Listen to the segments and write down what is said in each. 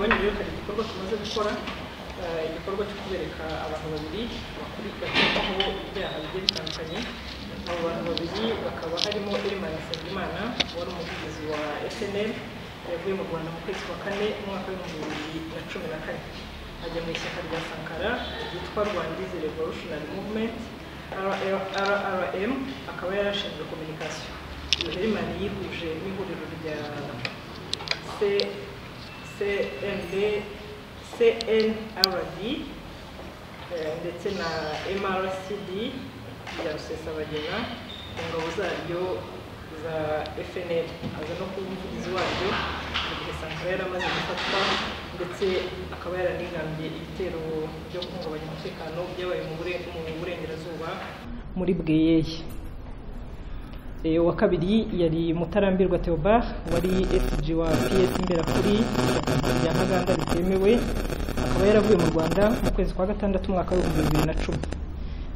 igikorwa tumaze gukora eh, igikorwa cyo kubereka abantu babiri bakurikiranyweho ibyaha bigiye bitandukanye abo bantu babiri bakaba harimo Elimana Nsengimana wari umuvugizi wa SNL yavuye mu Rwanda mu kwezi kwa kane mu mwaka w'ibihumbi bibiri na cumi na kane ajya mu ishyaka rya Sankara ryitwa Rwandizi Revolutionary Movement RRM akaba yarashinzwe communication iyo Helimani yihuje n'ihuriro rya C- CND, CNRD eh, ndetse na MRCD ya Rusesabagina ku ngabo zaryo za FNL aza no kuba umuvugizi waryo mu gihe Sankara yari amaze gufatwa ndetse akaba yaranigambye ibitero byo guhungabanya umutekano byabaye mu bure- mu burengerazuba muri Bweyeye Eh, uwa kabiri yari mutarambirwa theobard wari sg wa ps imberakuri ishyaka rya ntaganda ritemewe akaba yaravuye mu rwanda mu kwezi kwa gatandatu umwaka w'ibihumbi bibiri na cumi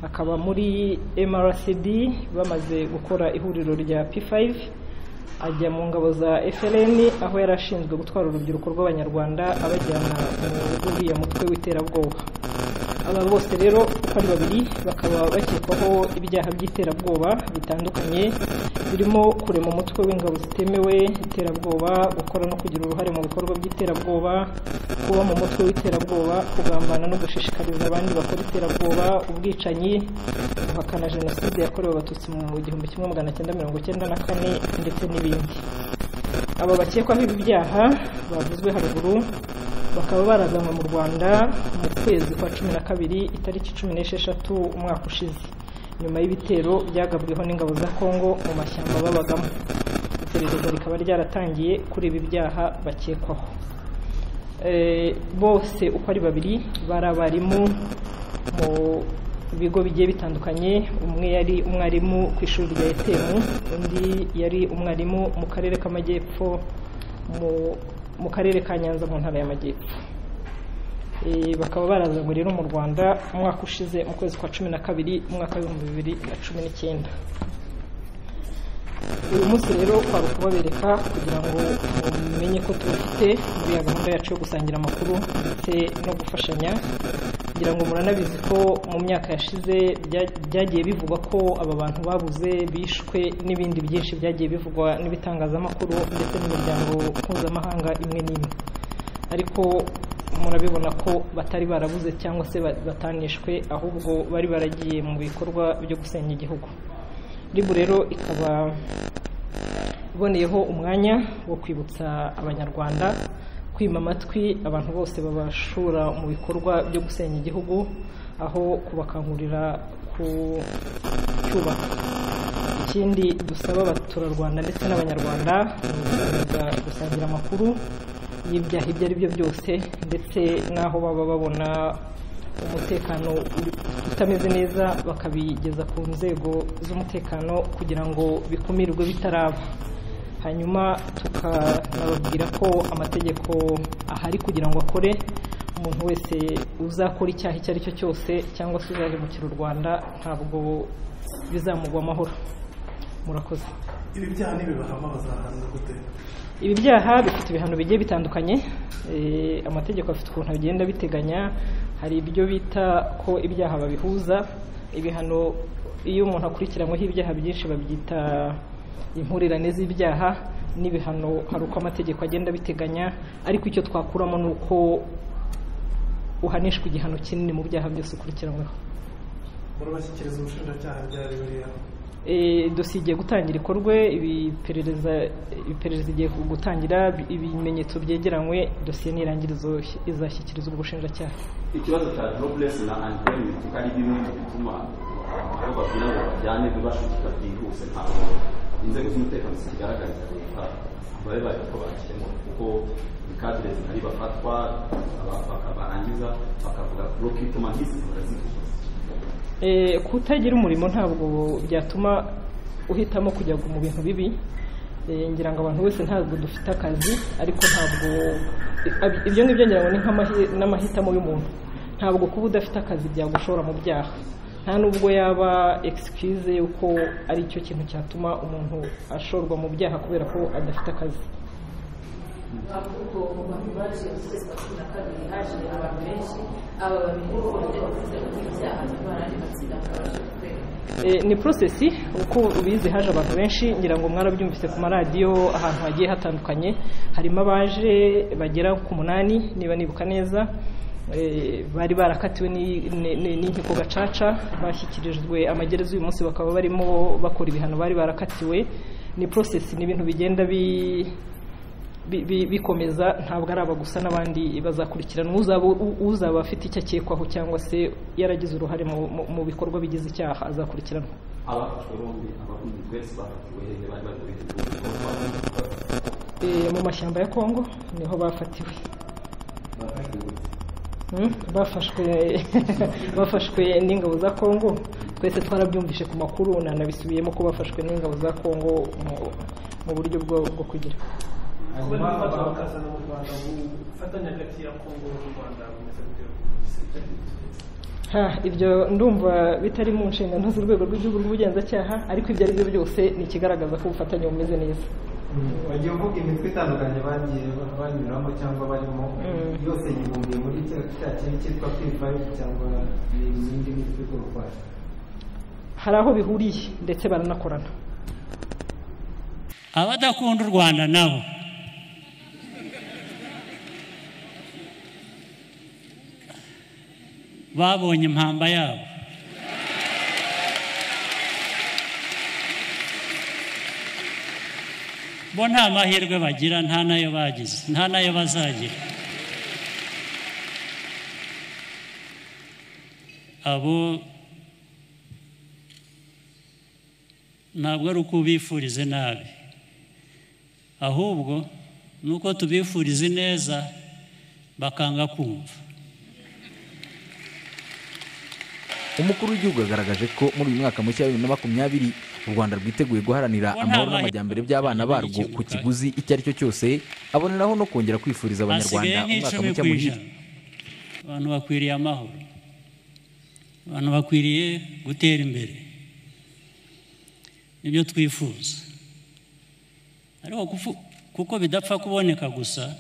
akaba muri mrcd bamaze gukora ihuriro rya p5 ajya mu ngabo za frn aho yari ashinzwe gutwara urubyiruko rw'abanyarwanda abajyana mu rw'uriya mutwe w'iterabwoba aba bose rero uko ari babiri bakaba bakekwaho ibyaha by'iterabwoba bitandukanye birimo kurema umutwe w'ingabo zitemewe iterabwoba gukora no kugira uruhare mu bikorwa by'iterabwoba kuba mu mutwe w'iterabwoba kugambana no gushishikariza abandi bakora iterabwoba ubwicanyi guhakana jenoside yakorewe abatutsi mu gihumbi kimwe magana cyenda mirongo cyenda na kane ndetse n'ibindi aba bakekwaho ibi byaha bavuzwe haruguru bakaba barazanwe mu rwanda mu kwezi kwa cumi na kabiri itariki cumi n'esheshatu umwaka ushize nyuma y'ibitero byagabweho n'ingabo za kongo mu mashyamba babagamo iperereza rikaba ryaratangiye kuri ibi byaha bakekwaho Eh, bose uko ari babiri bari abarimu mu bigo bigiye bitandukanye umwe yari umwarimu ku ishuri rya etemu undi yari umwarimu mu karere k'amajyepfo mu- mu karere ka nyanza mu ntara y'amajyepfo Eh, bakaba barazanywe rero mu rwanda umwaka ushize mu kwezi kwa cumi na kabiri umwaka w'ibihumbi bibiri na cumi n'icyenda uyu munsi rero twari kubabereka kugira ngo mumenye ko tubafite muri ya gahunda yacu yo gusangira amakuru ndetse no gufashanya kugira ngo muranabizi ko mu myaka yashize bya- byagiye bivugwa ko aba bantu babuze bishwe n'ibindi byinshi byagiye bivugwa n'ibitangazamakuru ndetse n'imiryango mpuzamahanga imwe n'imwe ariko murabibona ko batari barabuze cyangwa se ba- batanishwe ahubwo bari baragiye mu bikorwa byo gusenya igihugu ribu rero ikaba iboneyeho umwanya wo kwibutsa abanyarwanda kwima amatwi abantu bose babashura mu bikorwa byo gusenya igihugu aho kubakangurira kucyubaka ikindi dusaba abaturarwanda ndetse n'abanyarwanda ni ugukomeza gusangira amakuru y'ibyaha ibyo ari byo byose ndetse n'aho baba babona umutekano uri- utameze neza bakabigeza ku nzego z'umutekano kugira ngo bikumirwe bitaraba hanyuma tukanababwira ko amategeko ahari kugira ngo akore umuntu wese uzakora icyaha icyo ari cyo cyose cyangwa se uzahemukira u rwanda ntabwo bizamugwa amahoro murakoze ibi byaha nibibahama bazahanwa gute ibi byaha bifite ibihano bigiye bitandukanye eh, amategeko afite ukuntu agenda biteganya hari ibyo bita ko ibyaha babihuza ibihano iyo umuntu akurikiranyweho ibyaha byinshi babyita impurirane z'ibyaha n'ibihano hari uko amategeko agenda abiteganya ariko icyo twakuramo ni uko uhanishwa igihano kinini mu byaha byose ukurikiranyweho murabashyikiriza ubushinjacyaha ryari buriya Eh, dosiye igiye gutangira ikorwe ibiperereza iperereza igiye gutangira ibimenyetso byegeranywe dosiye n'irangirizo izashyikirizwa ubushinjacyaha ikibazo cya jobless na unemployment ko ari bimwe mu bituma aho babwira ngo bajyane ntibashukika byihuse ntabwo inzego z'umutekano zikigaragariza leta babe baje ko bakemura kuko cadres nari bafatwa aba- baka- barangiza bakavuga procurement nk'izi barazivuga Eh, kutagira umurimo ntabwo byatuma uhitamo kujya mu bintu bibi Eh, ngira ngo abantu bose ntabwo dufite akazi ariko ntabwo ab- ibyo ngibyo ngira ngo ni nk'amahi- n'amahitamo y'umuntu ntabwo kuba udafite akazi byagushora mu byaha nta nubwo yaba excuse yuko ari cyo kintu cyatuma umuntu ashorwa mu byaha kubera ko adafite akazi ahubwo mu bantu baje mu kwezi kwa cumi na kabiri haje abantu benshi aba babiri bo bafite bakunze gukora ibyaha n'abandi batsinda baje gukorera Eh, ni porosesi uko ubizi haje abantu benshi ngira ngo mwarabyumvise ku maradiyo ahantu hagiye hatandukanye harimo abaje bagera ku munani niba nibuka neza Eh, bari barakatiwe ni- ni- ni- n'inkiko gacaca bashyikirijwe amagereza uyu munsi bakaba barimo bakora ibihano bari barakatiwe ni porosesi ni ibintu bigenda bi bi- bi- bikomeza ntabwo ari aba gusa n'abandi bazakurikiranwa uzaba u- uzaba afite icyo akekwaho cyangwa se yaragize uruhare mu- mu- mu bikorwa bigize icyaha azakurikiranwa abafashwe bombi abakunzi twese bafatiwe hehe bari bari muri iki gihugu Eh, mu mashyamba ya kongo niho bafatiwe bafashwe gute Hmm? bafashwe bafashwe n'ingabo za kongo twese twarabyumvise ku makuru nanabisubiyemo ko bafashwe n'ingabo za kongo mu- mu buryo bwo bwo kugira kuba n'abafatwa bakazana mu rwanda ubufatanye hagati ya kongo n'u rwanda bumeze gute Ha, ibyo ndumva bitari mu nshingano z'urwego rw'igihugu rw'ubugenzacyaha ariko ibyo ari byo byose ni ikigaragaza ko ubufatanye bumeze neza wagiye uvuga imitwe itandukanye bagiye banyuramo cyangwa barimo Mm. yose yibumbiye muri cya cya kintu cyitwa kwivayo cyangwa n'izindi mitwe igurwaje hari aho bihuriye ndetse baranakorana abadakunda u rwanda nabo babonye impamba yabo bo nta mahirwe bagira nta nayo bagize nta nayo bazagira abo ntabwo ari uko ubifurize nabi ahubwo ni uko tubifuriza ineza bakanga kumva umukuru w'igihugu yagaragaje ko muri uyu mwaka mushya wa bibiri na makumyabiri u rwanda rwiteguye Bo guharanira nta amahoro mahirwe n'amajyambere by'abana barwo ku kiguzi icyo ari cyo cyose aboneraho no kongera kwifuriza hasigaye abanyarwanda umwaka nk'icumi mushya ku muhire ijana abantu bakwiriye amahoro abantu bakwiriye gutera imbere nibyo twifuza ariko kufu- kuko bidapfa kuboneka gusa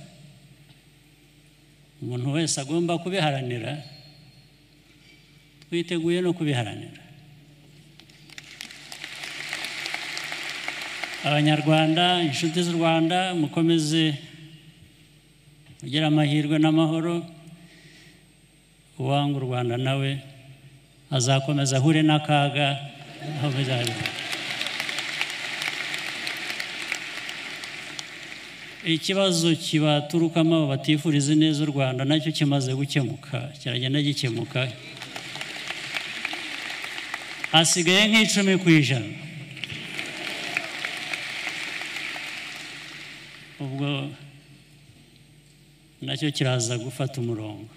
umuntu wese agomba kubiharanira twiteguye no kubiharanira abanyarwanda inshuti z'u rwanda mukomeze ugira amahirwe n'amahoro uwanga u rwanda nawe azakomeza ahure n'akaga aho bizabera ikibazo kibaturukamo abo batifuriza neza u rwanda nacyo kimaze gukemuka kiragenda gikemuka hasigaye nk'icumi ku ijana ubwo nacyo kiraza gufata umurongo